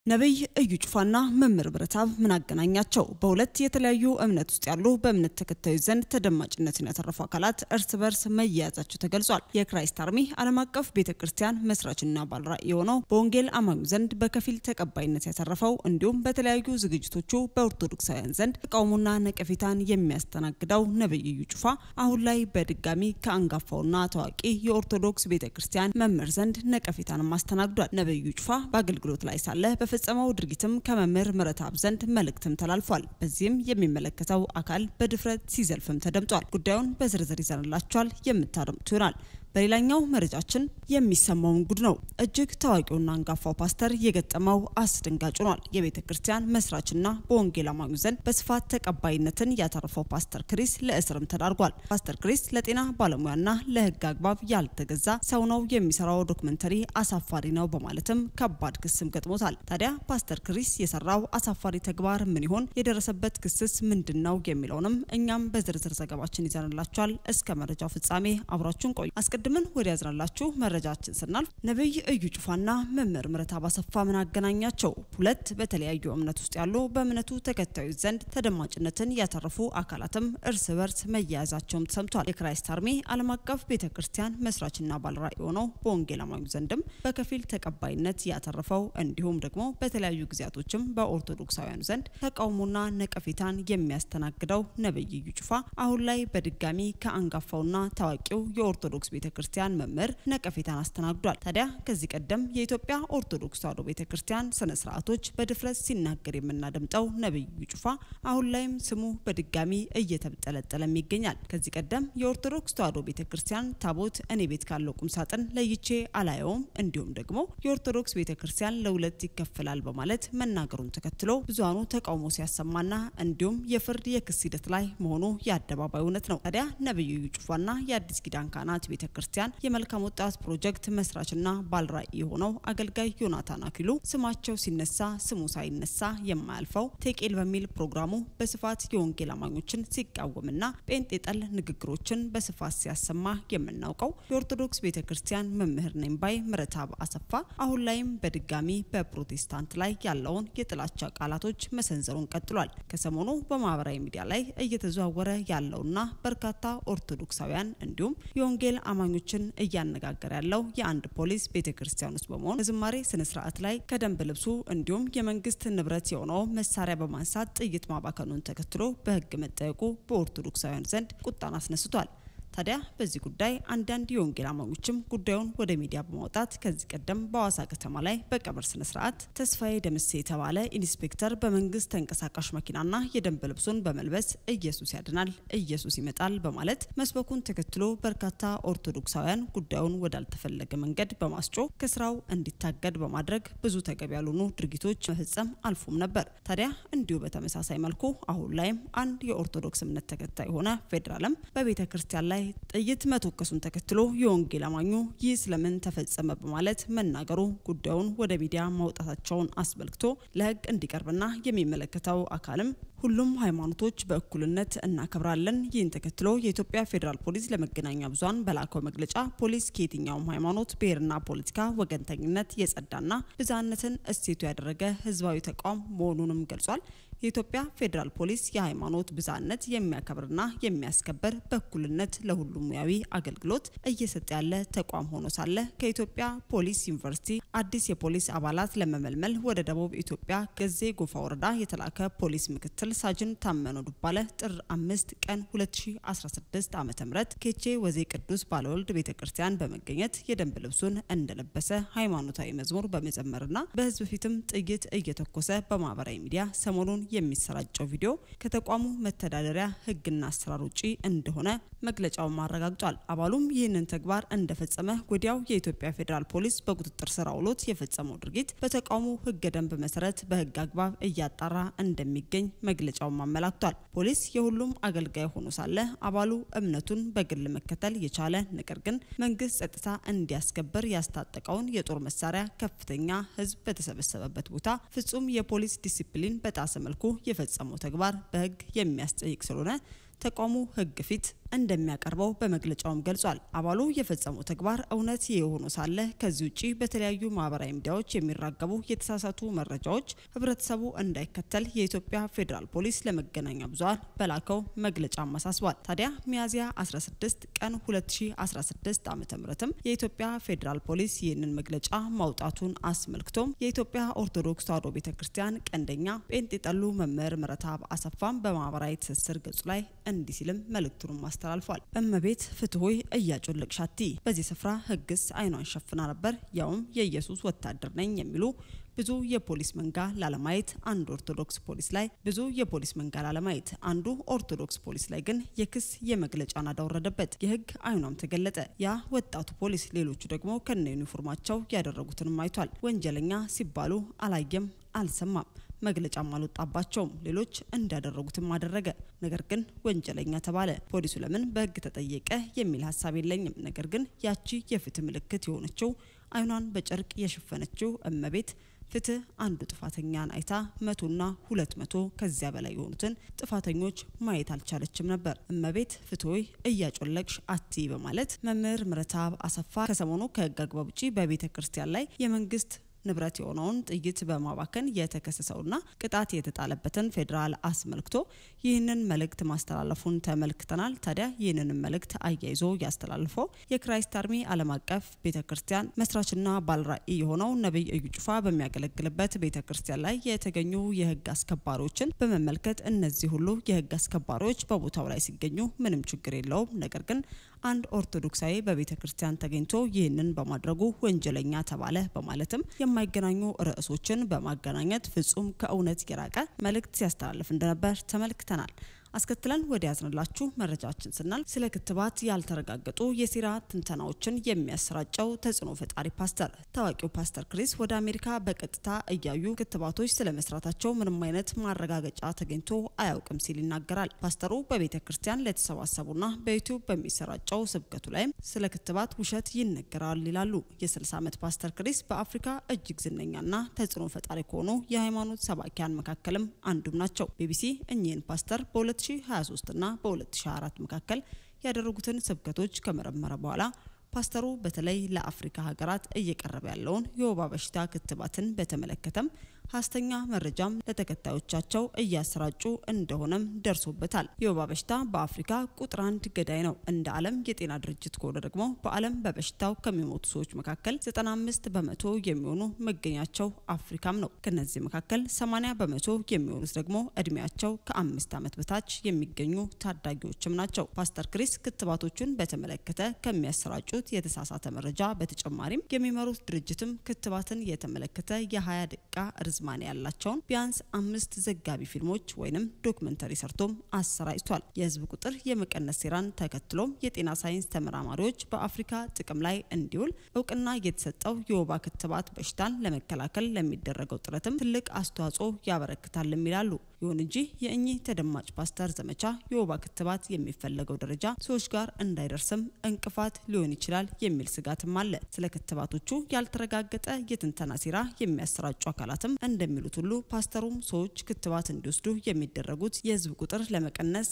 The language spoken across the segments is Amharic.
ነቢይ እዩ ጩፋና መምህር ብረታብ ምን አገናኛቸው? በሁለት የተለያዩ እምነት ውስጥ ያሉ በእምነት ተከታዮች ዘንድ ተደማጭነትን ያተረፉ አካላት እርስ በርስ መያያዛቸው ተገልጿል። የክራይስት አርሚ ዓለም አቀፍ ቤተ ክርስቲያን መስራችና ባለራዕይ የሆነው በወንጌል አማኙ ዘንድ በከፊል ተቀባይነት ያተረፈው እንዲሁም በተለያዩ ዝግጅቶቹ በኦርቶዶክሳውያን ዘንድ ተቃውሞና ነቀፌታን የሚያስተናግደው ነቢይ እዩ ጩፋ አሁን ላይ በድጋሚ ከአንጋፋውና ታዋቂ የኦርቶዶክስ ቤተ ክርስቲያን መምህር ዘንድ ነቀፌታንም አስተናግዷል። ነቢይ እዩ ጩፋ በአገልግሎት ላይ ሳለ በፈጸመው ድርጊትም ከመምህር ምህረተአብ ዘንድ መልእክትም ተላልፏል። በዚህም የሚመለከተው አካል በድፍረት ሲዘልፍም ተደምጧል። ጉዳዩን በዝርዝር ይዘንላችኋል የምታደምጡ ይሆናል። በሌላኛው መረጃችን የሚሰማውን ጉድ ነው። እጅግ ታዋቂውና አንጋፋው ፓስተር የገጠመው አስደንጋጭ ሆኗል። የቤተ ክርስቲያን መስራችና በወንጌል አማኙ ዘንድ በስፋት ተቀባይነትን ያተረፈው ፓስተር ክሪስ ለእስርም ተዳርጓል። ፓስተር ክሪስ ለጤና ባለሙያና ለሕግ አግባብ ያልተገዛ ሰው ነው የሚሰራው ዶክመንተሪ አሳፋሪ ነው በማለትም ከባድ ክስም ገጥሞታል። ታዲያ ፓስተር ክሪስ የሰራው አሳፋሪ ተግባር ምን ይሆን? የደረሰበት ክስስ ምንድን ነው የሚለውንም እኛም በዝርዝር ዘገባችን ይዘንላችኋል። እስከ መረጃው ፍጻሜ አብራችሁን ቆዩ። አስቀድመን ወደ ያዝናላችሁ መረጃችን ስናልፍ ነቢይ እዩ ጩፋና መምህር ምህረተአብ አሰፋ ምን አገናኛቸው? ሁለት በተለያዩ እምነት ውስጥ ያሉ በእምነቱ ተከታዮች ዘንድ ተደማጭነትን ያተረፉ አካላትም እርስ በርስ መያያዛቸውም ተሰምቷል። የክራይስት አርሚ ዓለም አቀፍ ቤተ ክርስቲያን መስራችና ባለራዕይ የሆነው በወንጌል አማኙ ዘንድም በከፊል ተቀባይነት ያተረፈው እንዲሁም ደግሞ በተለያዩ ጊዜያቶችም በኦርቶዶክሳውያኑ ዘንድ ተቃውሞና ነቀፌታን የሚያስተናግደው ነቢይ እዩ ጩፋ አሁን ላይ በድጋሚ ከአንጋፋውና ታዋቂው የኦርቶዶክስ ቤተ ክርስቲያን መምህር ነቀፌታን አስተናግዷል። ታዲያ ከዚህ ቀደም የኢትዮጵያ ኦርቶዶክስ ተዋሕዶ ቤተ ክርስቲያን ስነ ስርዓቶች በድፍረት ሲናገር የምናደምጠው ነቢይ እዩ ጩፋ አሁን ላይም ስሙ በድጋሚ እየተጠለጠለም ይገኛል። ከዚህ ቀደም የኦርቶዶክስ ተዋሕዶ ቤተ ክርስቲያን ታቦት እኔ ቤት ካለው ቁም ሳጥን ለይቼ አላየውም፣ እንዲሁም ደግሞ የኦርቶዶክስ ቤተ ክርስቲያን ለሁለት ይከፈላል በማለት መናገሩን ተከትሎ ብዙሃኑ ተቃውሞ ሲያሰማና እንዲሁም የፍርድ የክስ ሂደት ላይ መሆኑ የአደባባይ እውነት ነው። ታዲያ ነቢዩ እዩ ጩፋና የአዲስ ኪዳን ካህናት ቤተ ክርስቲያን የመልካም ወጣት ፕሮጀክት መስራችና ባለራዕይ የሆነው አገልጋይ ዮናታን አክሊሉ ስማቸው ሲነሳ ስሙ ሳይነሳ የማያልፈው ቴቄል በሚል ፕሮግራሙ በስፋት የወንጌል አማኞችን ሲቃወምና ጴንጤ ጠል ንግግሮችን በስፋት ሲያሰማ የምናውቀው የኦርቶዶክስ ቤተ ክርስቲያን መምህር ነኝ ባይ ምህረተአብ አሰፋ አሁን ላይም በድጋሚ በፕሮቴስታንት ላይ ያለውን የጥላቻ ቃላቶች መሰንዘሩን ቀጥሏል። ከሰሞኑ በማህበራዊ ሚዲያ ላይ እየተዘዋወረ ያለውና በርካታ ኦርቶዶክሳውያን እንዲሁም የወንጌል አማኞችን እያነጋገረ ያለው የአንድ ፖሊስ ቤተ ክርስቲያን ውስጥ በመሆን በዝማሬ ስነ ስርዓት ላይ ከደንብ ልብሱ እንዲሁም የመንግስት ንብረት የሆነው መሳሪያ በማንሳት ጥይት ማባከኑን ተከትሎ በሕግ መጠየቁ በኦርቶዶክሳውያን ዘንድ ቁጣን አስነስቷል። ታዲያ በዚህ ጉዳይ አንዳንድ የወንጌል አማኞችም ጉዳዩን ወደ ሚዲያ በማውጣት ከዚህ ቀደም በሐዋሳ ከተማ ላይ በቀብር ስነ ስርዓት ተስፋዬ ደምሴ የተባለ ኢንስፔክተር በመንግስት ተንቀሳቃሽ መኪናና የደንብ ልብሱን በመልበስ ኢየሱስ ያድናል፣ ኢየሱስ ይመጣል በማለት መስበኩን ተከትሎ በርካታ ኦርቶዶክሳውያን ጉዳዩን ወዳልተፈለገ መንገድ በማስጮ ከስራው እንዲታገድ በማድረግ ብዙ ተገቢ ያልሆኑ ድርጊቶች መፈጸም አልፎም ነበር። ታዲያ እንዲሁ በተመሳሳይ መልኩ አሁን ላይም አንድ የኦርቶዶክስ እምነት ተከታይ የሆነ ፌዴራልም በቤተ ክርስቲያን ላይ ጥይት መተኮሱን ተከትሎ የወንጌል አማኙ ይህ ስለምን ተፈጸመ በማለት መናገሩ ጉዳዩን ወደ ሚዲያ ማውጣታቸውን አስመልክቶ ለሕግ እንዲቀርብና የሚመለከተው አካልም ሁሉም ሃይማኖቶች በእኩልነት እናከብራለን። ይህን ተከትሎ የኢትዮጵያ ፌዴራል ፖሊስ ለመገናኛ ብዙኃን በላከው መግለጫ ፖሊስ ከየትኛውም ሃይማኖት፣ ብሔርና ፖለቲካ ወገንተኝነት የጸዳና ብዝሃነትን እሴቱ ያደረገ ህዝባዊ ተቋም መሆኑንም ገልጿል። የኢትዮጵያ ፌዴራል ፖሊስ የሃይማኖት ብዝሃነት የሚያከብርና የሚያስከበር በእኩልነት ለሁሉም ሙያዊ አገልግሎት እየሰጠ ያለ ተቋም ሆኖ ሳለ ከኢትዮጵያ ፖሊስ ዩኒቨርሲቲ አዲስ የፖሊስ አባላት ለመመልመል ወደ ደቡብ ኢትዮጵያ ገዜ ጎፋ ወረዳ የተላከ ፖሊስ ምክትል ሳጅን ታመነ ዱባለ ጥር አምስት ቀን 2016 ዓ ም ኬቼ ወዜ ቅዱስ ባለወልድ ቤተ ክርስቲያን በመገኘት የደንብ ልብሱን እንደለበሰ ሃይማኖታዊ መዝሙር በመዘመርና በህዝብ ፊትም ጥይት እየተኮሰ በማህበራዊ ሚዲያ ሰሞኑን የሚሰራጨው ቪዲዮ ከተቋሙ መተዳደሪያ ህግና አሰራር ውጪ እንደሆነ መግለጫውን አረጋግጧል። አባሉም ይህንን ተግባር እንደፈጸመ ወዲያው የኢትዮጵያ ፌዴራል ፖሊስ በቁጥጥር ስር አውሎት የፈጸመው ድርጊት በተቋሙ ህገ ደንብ መሰረት በህግ አግባብ እያጣራ እንደሚገኝ መግለጫውን አመላክቷል። ፖሊስ የሁሉም አገልጋይ ሆኖ ሳለ አባሉ እምነቱን በግል መከተል የቻለ ነገር ግን መንግስት ጸጥታ እንዲያስከብር ያስታጠቀውን የጦር መሳሪያ ከፍተኛ ህዝብ በተሰበሰበበት ቦታ ፍጹም የፖሊስ ዲሲፕሊን በጣሰ መልኩ የፈጸመው ተግባር በህግ የሚያስጠይቅ ስለሆነ ተቋሙ ህግ ፊት እንደሚያቀርበው በመግለጫውም ገልጿል። አባሉ የፈጸመው ተግባር እውነት የሆኑ ሳለ ከዚህ ውጭ በተለያዩ ማህበራዊ ሚዲያዎች የሚራገቡ የተሳሳቱ መረጃዎች ህብረተሰቡ እንዳይከተል የኢትዮጵያ ፌዴራል ፖሊስ ለመገናኛ ብዙኃን በላከው መግለጫም አሳስቧል። ታዲያ ሚያዝያ 16 ቀን 2016 ዓ ም የኢትዮጵያ ፌዴራል ፖሊስ ይህንን መግለጫ ማውጣቱን አስመልክቶም የኢትዮጵያ ኦርቶዶክስ ተዋሕዶ ቤተ ክርስቲያን ቀንደኛ ጴንጤጠሉ መምህር ምረትአብ አሰፋም በማህበራዊ ትስስር ገጹ ላይ እንዲህ ሲልም መልእክቱንም አስተላልፏል። እመቤት ፍትሆይ እያጮለቅሻቲ በዚህ ስፍራ ህግስ አይኗን ሸፍና ነበር፣ ያውም የኢየሱስ ወታደር ነኝ የሚሉ ብዙ የፖሊስ መንጋ ላለማየት አንድ ኦርቶዶክስ ፖሊስ ላይ ብዙ የፖሊስ መንጋ ላለማየት አንዱ ኦርቶዶክስ ፖሊስ ላይ ግን የክስ የመግለጫ ናዳ ወረደበት። የህግ አይኗም ተገለጠ። ያ ወጣቱ ፖሊስ ሌሎቹ ደግሞ ከነ ዩኒፎርማቸው ያደረጉትንም አይቷል። ወንጀለኛ ሲባሉ አላየም፣ አልሰማም መግለጫም አልወጣባቸውም። ሌሎች እንዳደረጉትም አደረገ። ነገር ግን ወንጀለኛ ተባለ። ፖሊሱ ለምን በህግ ተጠየቀ የሚል ሀሳብ የለኝም። ነገር ግን ያቺ የፍትህ ምልክት የሆነችው አይኗን በጨርቅ የሸፈነችው እመቤት ፍትህ አንዱ ጥፋተኛን አይታ መቶና ሁለት መቶ ከዚያ በላይ የሆኑትን ጥፋተኞች ማየት አልቻለችም ነበር። እመቤት ፍትሆይ እያጮለቅሽ አቲ በማለት መምህር ምረትአብ አሰፋ ከሰሞኑ ከህግ አግባብ ውጪ በቤተ ክርስቲያን ላይ የመንግስት ንብረት የሆነውን ጥይት በማባከን የተከሰሰውና ቅጣት የተጣለበትን ፌዴራል አስመልክቶ ይህንን መልእክት ማስተላለፉን ተመልክተናል። ታዲያ ይህንን መልእክት አያይዞ ያስተላልፈው የክራይስት አርሚ ዓለም አቀፍ ቤተ ክርስቲያን መስራችና ባልራዕይ የሆነው ነቢይ እዩ ጩፋ በሚያገለግልበት ቤተ ክርስቲያን ላይ የተገኙ የህግ አስከባሪዎችን በመመልከት እነዚህ ሁሉ የህግ አስከባሪዎች በቦታው ላይ ሲገኙ ምንም ችግር የለውም፣ ነገር ግን አንድ ኦርቶዶክሳዊ በቤተ ክርስቲያን ተገኝቶ ይህንን በማድረጉ ወንጀለኛ ተባለ በማለትም የማይገናኙ ርዕሶችን በማገናኘት ፍጹም ከእውነት የራቀ መልእክት ሲያስተላልፍ እንደነበር ተመልክተናል። አስከትለን ወደ ያዝንላችሁ መረጃችን ስናል ስለ ክትባት ያልተረጋገጡ የሴራ ትንተናዎችን የሚያሰራጨው ተጽዕኖ ፈጣሪ ፓስተር ታዋቂው ፓስተር ክሪስ ወደ አሜሪካ በቀጥታ እያዩ ክትባቶች ስለ መስራታቸው ምንም አይነት ማረጋገጫ ተገኝቶ አያውቅም ሲል ይናገራል። ፓስተሩ በቤተ ክርስቲያን ለተሰባሰቡና በዩቲዩብ በሚሰራጨው ስብከቱ ላይም ስለ ክትባት ውሸት ይነገራል ይላሉ። የ60 ዓመት ፓስተር ክሪስ በአፍሪካ እጅግ ዝነኛና ተጽዕኖ ፈጣሪ ከሆኑ የሃይማኖት ሰባኪያን መካከልም አንዱም ናቸው። ቢቢሲ እኚህን ፓስተር በ 2023 እና በ2024 መካከል ያደረጉትን ስብከቶች ከመረመረ በኋላ ፓስተሩ በተለይ ለአፍሪካ ሀገራት እየቀረበ ያለውን የወባ በሽታ ክትባትን በተመለከተም ሀሰተኛ መረጃም ለተከታዮቻቸው እያሰራጩ እንደሆነም ደርሶበታል። የወባ በሽታ በአፍሪካ ቁጥር አንድ ገዳይ ነው። እንደ ዓለም የጤና ድርጅት ከሆነ ደግሞ በዓለም በበሽታው ከሚሞቱ ሰዎች መካከል 95 በመቶ የሚሆኑ መገኛቸው አፍሪካም ነው። ከነዚህ መካከል 80 በመቶ የሚሆኑት ደግሞ እድሜያቸው ከአምስት ዓመት በታች የሚገኙ ታዳጊዎችም ናቸው። ፓስተር ክሪስ ክትባቶቹን በተመለከተ ከሚያሰራጩት የተሳሳተ መረጃ በተጨማሪም የሚመሩት ድርጅትም ክትባትን የተመለከተ የ20 ደቂቃ ርዝማኔ ያላቸውን ቢያንስ አምስት ዘጋቢ ፊልሞች ወይንም ዶክመንተሪ ሰርቶም አሰራጭቷል። የህዝብ ቁጥር የመቀነስ ሴራን ተከትሎም የጤና ሳይንስ ተመራማሪዎች በአፍሪካ ጥቅም ላይ እንዲውል እውቅና የተሰጠው የወባ ክትባት በሽታን ለመከላከል ለሚደረገው ጥረትም ትልቅ አስተዋጽኦ ያበረክታልም ይላሉ። ይሁን እንጂ የእኚህ ተደማጭ ፓስተር ዘመቻ የወባ ክትባት የሚፈለገው ደረጃ ሰዎች ጋር እንዳይደርስም እንቅፋት ሊሆን ይችላል የሚል ስጋትም አለ። ስለ ክትባቶቹ ያልተረጋገጠ የትንተና ሴራ የሚያሰራጩ አካላትም እንደሚሉት ሁሉ ፓስተሩም ሰዎች ክትባት እንዲወስዱ የሚደረጉት የህዝብ ቁጥር ለመቀነስ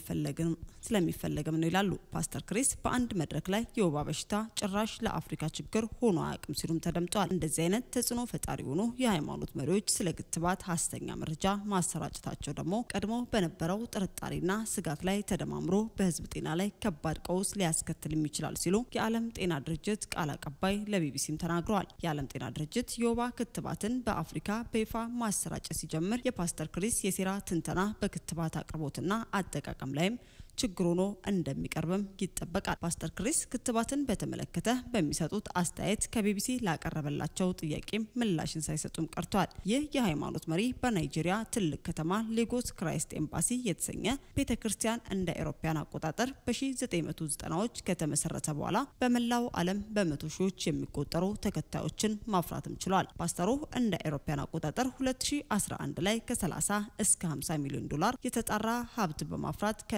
ስለሚፈለግም ነው ይላሉ። ፓስተር ክሪስ በአንድ መድረክ ላይ የወባ በሽታ ጭራሽ ለአፍሪካ ችግር ሆኖ አያውቅም ሲሉም ተደምጠዋል። እንደዚህ አይነት ተጽዕኖ ፈጣሪ የሆኑ የሃይማኖት መሪዎች ስለ ክትባት ሀሰተኛ መረጃ ማሰራጨታቸው ደግሞ ቀድሞ በነበረው ጥርጣሬና ስጋት ላይ ተደማምሮ በህዝብ ጤና ላይ ከባድ ቀውስ ሊያስከትልም ይችላል ሲሉ የዓለም ጤና ድርጅት ቃል አቀባይ ለቢቢሲም ተናግረዋል። የዓለም ጤና ድርጅት የወባ ክትባትን በአፍሪካ በይፋ ማሰራጨት ሲጀምር የፓስተር ክሪስ የሴራ ትንተና በክትባት አቅርቦትና አጠቃቀም ላይም ችግር ሆኖ እንደሚቀርብም ይጠበቃል። ፓስተር ክሪስ ክትባትን በተመለከተ በሚሰጡት አስተያየት ከቢቢሲ ላቀረበላቸው ጥያቄም ምላሽን ሳይሰጡም ቀርተዋል። ይህ የሃይማኖት መሪ በናይጄሪያ ትልቅ ከተማ ሌጎስ ክራይስት ኤምባሲ የተሰኘ ቤተ ክርስቲያን እንደ አውሮፓውያን አቆጣጠር በ1990ዎች ከተመሰረተ በኋላ በመላው ዓለም በመቶ ሺዎች የሚቆጠሩ ተከታዮችን ማፍራትም ችሏል። ፓስተሩ እንደ አውሮፓውያን አቆጣጠር 2011 ላይ ከ30 እስከ 50 ሚሊዮን ዶላር የተጣራ ሀብት በማፍራት ከናይጄሪያ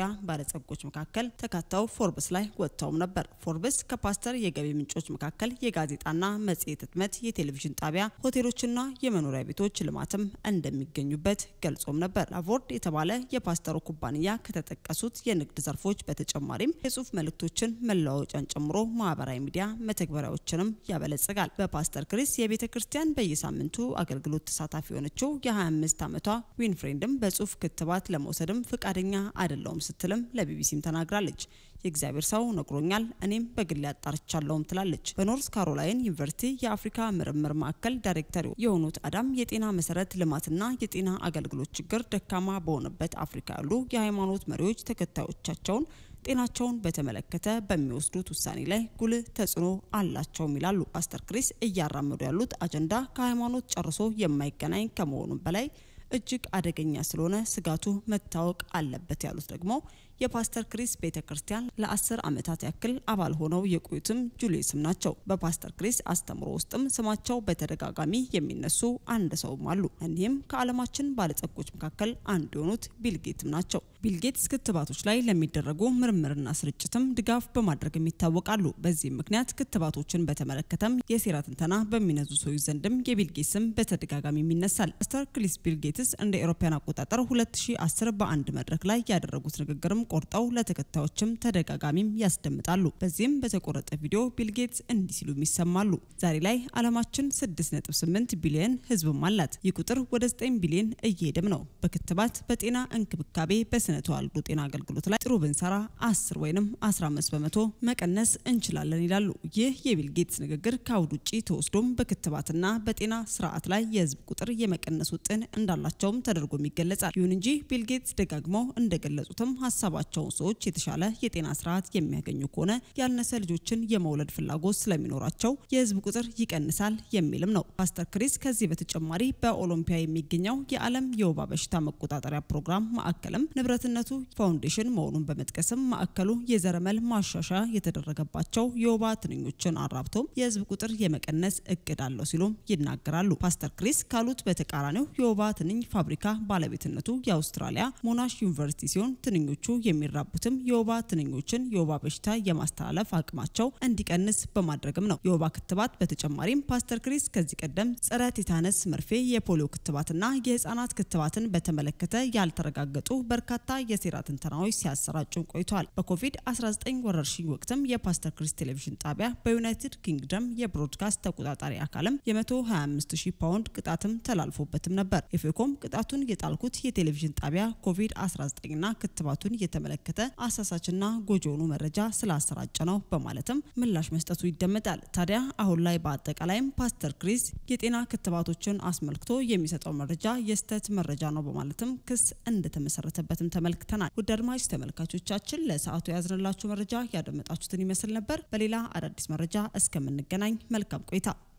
የአውስትራሊያ ባለጸጎች መካከል ተካተው ፎርብስ ላይ ወጥተውም ነበር። ፎርብስ ከፓስተር የገቢ ምንጮች መካከል የጋዜጣና መጽሔት ህትመት፣ የቴሌቪዥን ጣቢያ፣ ሆቴሎችና የመኖሪያ ቤቶች ልማትም እንደሚገኙበት ገልጾም ነበር። ላቮርድ የተባለ የፓስተሩ ኩባንያ ከተጠቀሱት የንግድ ዘርፎች በተጨማሪም የጽሁፍ መልእክቶችን መለዋወጫን ጨምሮ ማህበራዊ ሚዲያ መተግበሪያዎችንም ያበለጽጋል። በፓስተር ክሪስ የቤተ ክርስቲያን በየሳምንቱ አገልግሎት ተሳታፊ የሆነችው የ25 ዓመቷ ዊንፍሬንድም በጽሁፍ ክትባት ለመውሰድም ፍቃደኛ አይደለውም ስትልም ለቢቢሲም ተናግራለች። የእግዚአብሔር ሰው ነግሮኛል፣ እኔም በግል ያጣርቻለሁም ትላለች። በኖርዝ ካሮላይን ዩኒቨርሲቲ የአፍሪካ ምርምር ማዕከል ዳይሬክተር የሆኑት አዳም የጤና መሰረት ልማትና የጤና አገልግሎት ችግር ደካማ በሆነበት አፍሪካ ያሉ የሃይማኖት መሪዎች ተከታዮቻቸውን ጤናቸውን በተመለከተ በሚወስዱት ውሳኔ ላይ ጉልህ ተጽዕኖ አላቸውም ይላሉ። ፓስተር ክሪስ እያራመዱ ያሉት አጀንዳ ከሃይማኖት ጨርሶ የማይገናኝ ከመሆኑም በላይ እጅግ አደገኛ ስለሆነ ስጋቱ መታወቅ አለበት ያሉት ደግሞ የፓስተር ክሪስ ቤተ ክርስቲያን ለአስር ዓመታት ያክል አባል ሆነው የቆዩትም ጁሊየስም ናቸው። በፓስተር ክሪስ አስተምሮ ውስጥም ስማቸው በተደጋጋሚ የሚነሱ አንድ ሰውም አሉ። እኒህም ከዓለማችን ባለጸጎች መካከል አንዱ የሆኑት ቢልጌትም ናቸው። ቢልጌትስ ክትባቶች ላይ ለሚደረጉ ምርምርና ስርጭትም ድጋፍ በማድረግም ይታወቃሉ። በዚህም ምክንያት ክትባቶችን በተመለከተም የሴራ ትንተና በሚነዙ ሰዎች ዘንድም የቢልጌት ስም በተደጋጋሚ ይነሳል። ፓስተር ክሪስ ቢልጌትስ እንደ ኤሮፓያን አቆጣጠር 2010 በአንድ መድረክ ላይ ያደረጉት ንግግርም ቆርጠው ለተከታዮችም ተደጋጋሚም ያስደምጣሉ። በዚህም በተቆረጠ ቪዲዮ ቢልጌትስ እንዲህ ሲሉም ይሰማሉ። ዛሬ ላይ ዓለማችን 6.8 ቢሊዮን ሕዝብም አላት። ይህ ቁጥር ወደ 9 ቢሊዮን እየሄደም ነው። በክትባት በጤና እንክብካቤ፣ በስነ ተዋልዶ ጤና አገልግሎት ላይ ጥሩ ብንሰራ 10 ወይም 15 በመቶ መቀነስ እንችላለን ይላሉ። ይህ የቢልጌትስ ንግግር ከአውድ ውጭ ተወስዶም በክትባትና በጤና ስርዓት ላይ የህዝብ ቁጥር የመቀነስ ውጥን እንዳላቸውም ተደርጎም ይገለጻል። ይሁን እንጂ ቢልጌትስ ደጋግመው እንደገለጹትም ሀሳባቸውን ሰዎች የተሻለ የጤና ስርዓት የሚያገኙ ከሆነ ያልነሰ ልጆችን የመውለድ ፍላጎት ስለሚኖራቸው የህዝብ ቁጥር ይቀንሳል የሚልም ነው። ፓስተር ክሪስ ከዚህ በተጨማሪ በኦሎምፒያ የሚገኘው የዓለም የወባ በሽታ መቆጣጠሪያ ፕሮግራም ማዕከልም ንብረትነቱ ፋውንዴሽን መሆኑን በመጥቀስም ማዕከሉ የዘረመል ማሻሻያ የተደረገባቸው የወባ ትንኞችን አራብቶም የህዝብ ቁጥር የመቀነስ እቅድ አለው ሲሉም ይናገራሉ። ፓስተር ክሪስ ካሉት በተቃራኒው የወባ ትንኝ ፋብሪካ ባለቤትነቱ የአውስትራሊያ ሞናሽ ዩኒቨርሲቲ ሲሆን ትንኞቹ የሚራቡትም የወባ ትንኞችን የወባ በሽታ የማስተላለፍ አቅማቸው እንዲቀንስ በማድረግም ነው። የወባ ክትባት በተጨማሪም ፓስተር ክሪስ ከዚህ ቀደም ጸረ ቲታነስ መርፌ፣ የፖሊዮ ክትባትና የህጻናት ክትባትን በተመለከተ ያልተረጋገጡ በርካታ የሴራ ትንተናዎች ሲያሰራጩም ቆይተዋል። በኮቪድ-19 ወረርሽኝ ወቅትም የፓስተር ክሪስ ቴሌቪዥን ጣቢያ በዩናይትድ ኪንግደም የብሮድካስት ተቆጣጣሪ አካልም የ125 ሺህ ፓውንድ ቅጣትም ተላልፎበትም ነበር። ኤፌኮም ቅጣቱን የጣልኩት የቴሌቪዥን ጣቢያ ኮቪድ-19ና ክትባቱን የተመለከተ አሳሳችና ጎጂ የሆኑ መረጃ ስላሰራጨ ነው በማለትም ምላሽ መስጠቱ ይደመጣል። ታዲያ አሁን ላይ በአጠቃላይም ፓስተር ክሪስ የጤና ክትባቶችን አስመልክቶ የሚሰጠው መረጃ የስተት መረጃ ነው በማለትም ክስ እንደተመሰረተበትም ተመልክተናል። ውድ አድማጭ ተመልካቾቻችን ለሰዓቱ የያዝንላችሁ መረጃ ያደመጣችሁትን ይመስል ነበር። በሌላ አዳዲስ መረጃ እስከምንገናኝ መልካም ቆይታ